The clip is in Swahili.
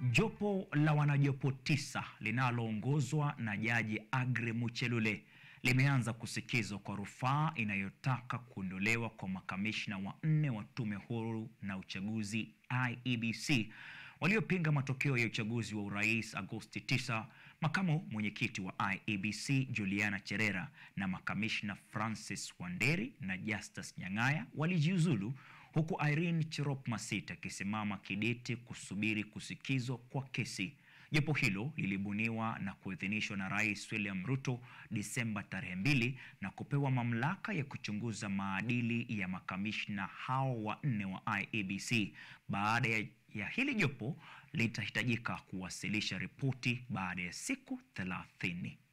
Jopo la wanajopo tisa linaloongozwa na Jaji Aggrey Muchelule limeanza kusikizwa kwa rufaa inayotaka kuondolewa kwa makamishna wanne wa Tume Huru na Uchaguzi IEBC waliopinga matokeo ya uchaguzi wa urais Agosti 9. Makamu mwenyekiti wa IEBC Juliana Cherera na makamishna Francis Wanderi na Justus Nyang'aya walijiuzulu huku Irene Cherop Masit akisimama kidete kusubiri kusikizwa kwa kesi. Jopo hilo lilibuniwa na kuidhinishwa na Rais William Ruto Disemba tarehe mbili na kupewa mamlaka ya kuchunguza maadili ya makamishna hao wanne wa IEBC. Baada ya, ya hili jopo litahitajika kuwasilisha ripoti baada ya siku thelathini.